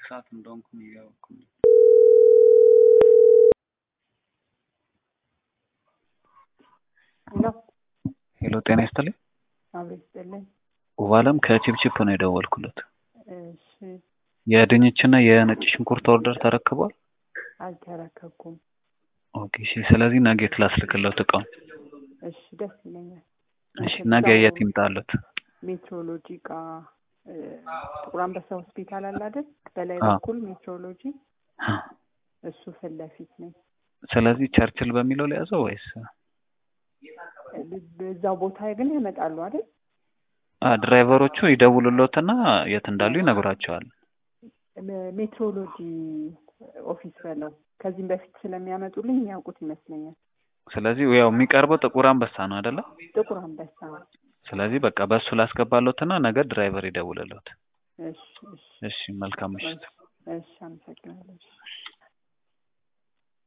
ሰዓት እንደሆንኩኝ እያወቅሁ ነው። ሄሎ ሄሎ ጤና ይስጥልኝ። አቤት ይስጥልኝ። ውባለም ከቺፕቺፕ ነው የደወልኩለት። እሺ የድንችና የነጭ ሽንኩርት ኦርደር ተረክቧል? አልተረከብኩም። ኦኬ እሺ። ስለዚህ ነገ ላስልክለት እቃውን። እሺ ደስ ይለኛል። እሺ ነገ የት ይምጣለት? ሜትሮሎጂ እቃ እ፣ ጥቁር አንበሳ ሆስፒታል አለ አይደል? በላይ አዎ። በኩል ሜትሮሎጂ እሱ ፊት ለፊት ነኝ። ስለዚህ ቸርችል በሚለው ላይ ያዘው ወይስ እዛው ቦታ ግን ያመጣሉ አይደል? አ ድራይቨሮቹ ይደውሉሎትና የት እንዳሉ ይነግሯቸዋል። ሜ- ሜትሮሎጂ ኦፊስ በለው። ከዚህም በፊት ስለሚያመጡልኝ የሚያውቁት ይመስለኛል። ስለዚህ ያው የሚቀርበው ጥቁር አንበሳ ነው አይደለ? ጥቁር አንበሳ። ስለዚህ በቃ በእሱ ላስገባሎትና ነገ ድራይቨር ይደውልሎት። እሺ እሺ እሺ መልካም ምሽት። እሺ፣ አመሰግናለሁ።